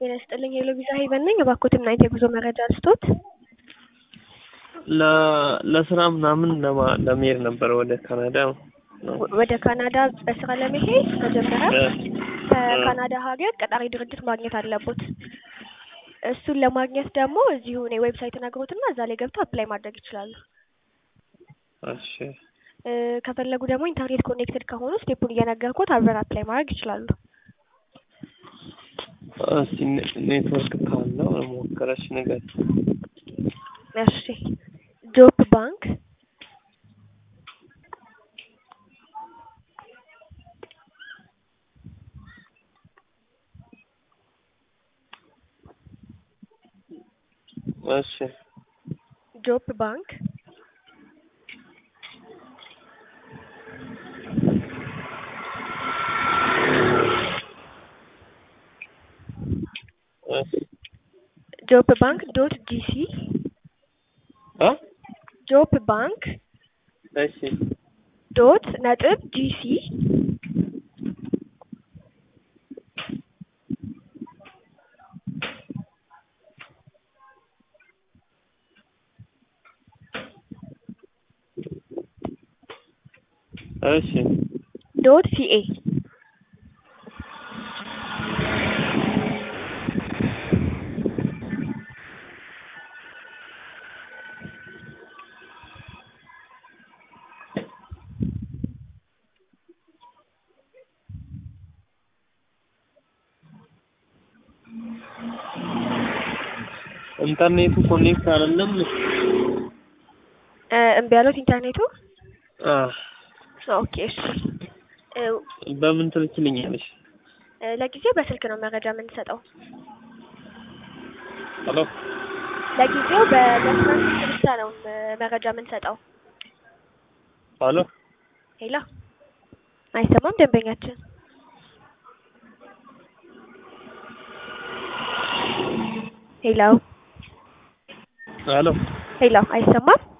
ጤና ይስጥልኝ የሎቪዛ ሄቨን ነኝ። እባክዎትን ናይት የጉዞ መረጃ ልስጦት? ለ- ለስራ ምናምን ለማ- ለመሄድ ነበር ወደ ካናዳ ነው። ወደ ካናዳ በስራ ለመሄድ መጀመሪያ እ፣ ከካናዳ ሀገር ቀጣሪ ድርጅት ማግኘት አለቦት። እሱን ለማግኘት ደግሞ እዚሁ እኔ ዌብሳይት ነግሮትና እዛ ላይ ገብተው አፕላይ ማድረግ ይችላሉ። እሺ እ፣ ከፈለጉ ደግሞ ኢንተርኔት ኮኔክትድ ከሆኑ ስቴፑን እየነገርኩት አብረን አፕላይ ማድረግ ይችላሉ። እስቲ ኔ- ኔትወርክ ካለው ሞከረች ነገር እሺ ጆብ ባንክ እሺ ጆብ ባንክ እሺ ጆብ ባንክ ዶት ጂሲ አ ጆብ ባንክ እሺ ዶት ነጥብ ጂሲ እሺ ዶት ሲኤ ኢንተርኔቱ ኮኔክት አይደለም። እ፣ እምቢ ያሉት ኢንተርኔቱ። አ ኦኬ እሺ እ፣ በምን ትልክልኛለሽ? እ፣ ለጊዜው በስልክ ነው መረጃ የምንሰጠው። ሄሎ ለጊዜው በመስመር ስልክ ብቻ ነው እ፣ መረጃ የምንሰጠው። ሄሎ ሄላ አይሰማም ደንበኛችን። ሄላው ሄሎ ሄላው አይሰማም